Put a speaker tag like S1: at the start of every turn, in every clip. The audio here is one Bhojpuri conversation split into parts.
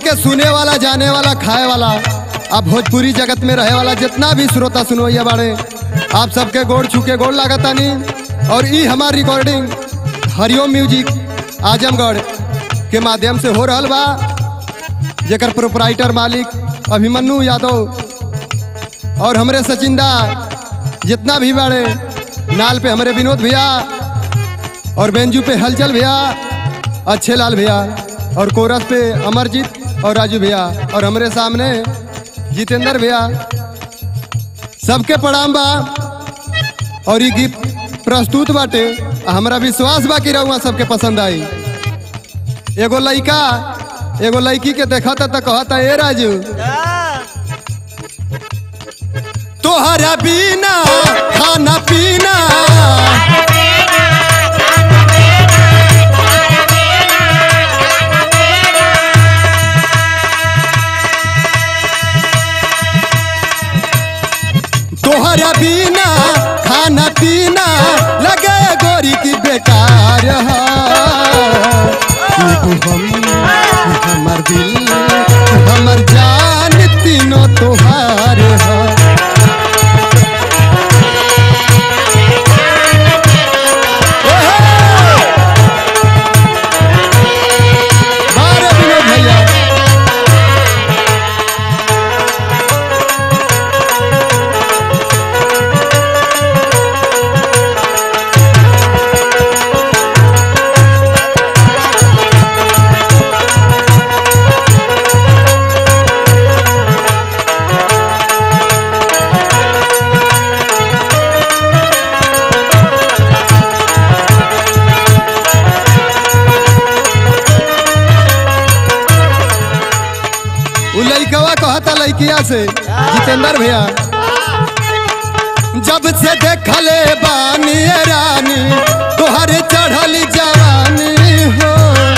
S1: के सुने वाला जाने वाला खाए वाला आप भोजपुरी जगत में रहे वाला जितना भी श्रोता सुनवैया बाड़े आप सबके गोड़ छुके गोड़ लागतानी और ई हमार रिकॉर्डिंग हरिओम म्यूजिक आजमगढ़ के माध्यम से हो रहल बा जेकर प्रोपराइटर मालिक अभिमन्यु यादव और हमरे सचिंदा जितना भी बाड़े नाल पे हमारे विनोद भैया और बेंजू पे हलचल भैया अच्छे लाल भैया और कोरस पे अमरजीत और राजू भैया और हमरे सामने जितेंद्र भैया सबके प्रणाम बा और ये गीत प्रस्तुत बाटे हमरा विश्वास बा कि रहुआ सबके पसंद आई एगो लइका एगो लड़की के देखता त कहता ए राजू तोहरा बिना खाना पीना तोहरा बिना खाना पीना लगे गोरी की बेकार है तू हम हमर दिल हमर जान तीनों तोहार है बारे विनोद भैया उ लइकवा कहता लइकिया से जितेंद्र भैया जब से देखले बानी ए रानी तोहरे चढ़ल जवानी हो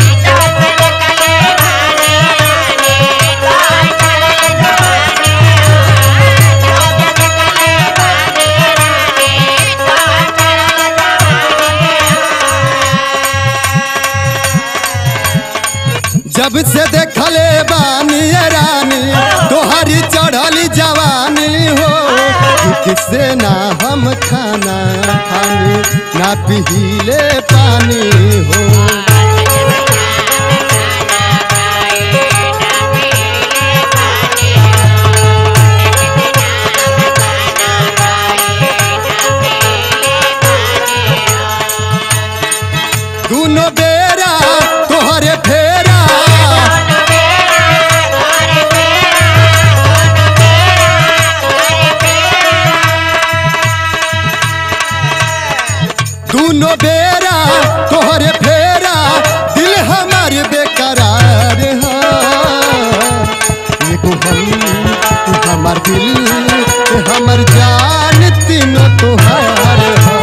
S1: जब से देखले बानी ए रानी तोहरी चढ़ल जवानी हो किससे ना हम खाना खानी ना पीले पानी हो दोनों बेरा तोहरे फेरा दोनों बेरा तोहरे फेरा दिल हमार बेकरार है एगो हम हमार दिल हमर जान तीनों तोहार है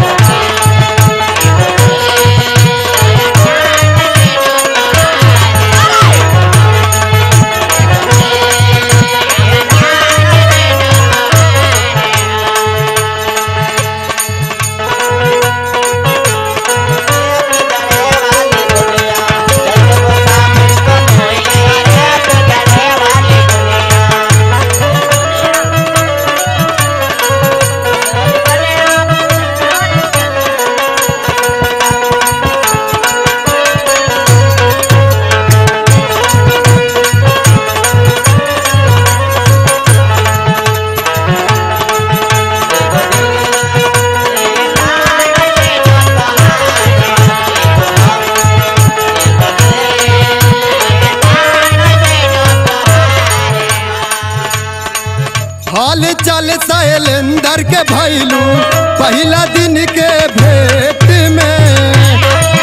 S1: हाल चल शैलेंदर के भैलू पहला दिन के भेंट में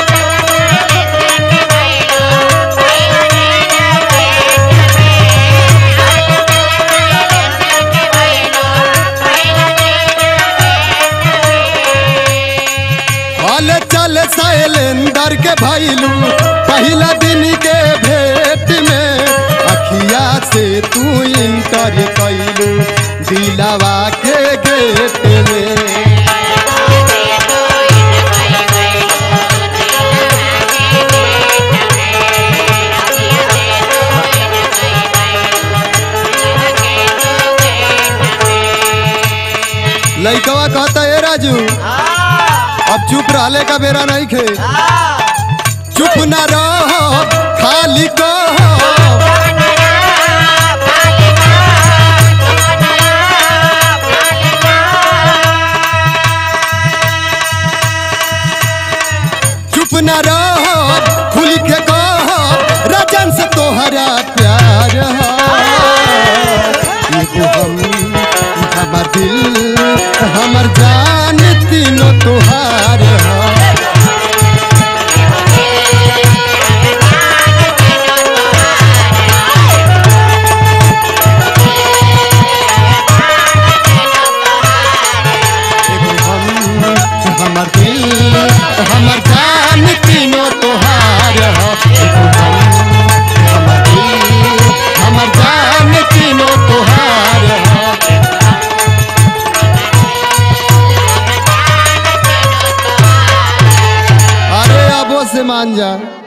S1: हाल चल शैलेंदर के भैलू पहला दिन के भेंट में अखिया से तू इंटर कैलू दिलावा के गेट में
S2: Thank you.
S1: अब चुप रहले का बेरा नहीं खे चुप न रहो खाली कहो चुप न रहो खुल के कहो राजन से तोहरा प्यार हो एगो हम हमर दिल हमर जान तीनों तोहार हो एगो हम हमर दिल हमर जान तीनों तोहार हो एगो हम हमर दिल हमर जान तीनों तोहार हो अरे अबो से मान जा